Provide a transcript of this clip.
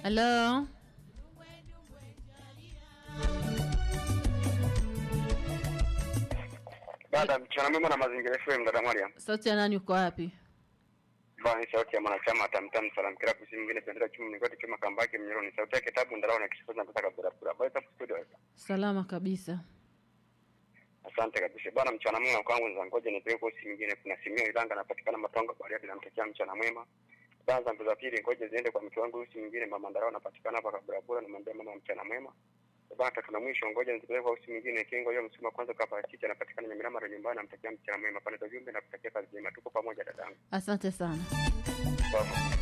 Halo, Dada, mchana mwema na mazingira FM, dada Mariam. sauti ya nani? Uko wapi? Bwana ni sauti ya mwanachama wa Tamtam Salam Club, si mwingine pendera chuma mlingoti chuma kambake mnyoroni. Sauti yake tabu ndalao na kishoza nataka bura bura. Bwana tabu studio. Salama kabisa. Asante kabisa. Bwana mchana mwema kwangu nza ngoja nipeleke kwa simu nyingine. Kuna simu Ilanga napatikana Matongo Bariadi namtakia mchana mwema. Bwana zangu za pili ngoja ziende kwa mke wangu simu nyingine mama Ndarao napatikana hapa kabura bura namwambia mama mchana mwema. Bwana tatu na mwisho ngoja nizipeleke kwa simu nyingine Kingo hiyo msuma kwanza kwa chicha napatikana Nyamirama nyumbani namtakia mchana mwema. Pale za jumbe nakutakia kazi njema. Tuko pamoja dadangu. Asante sana. Bwana.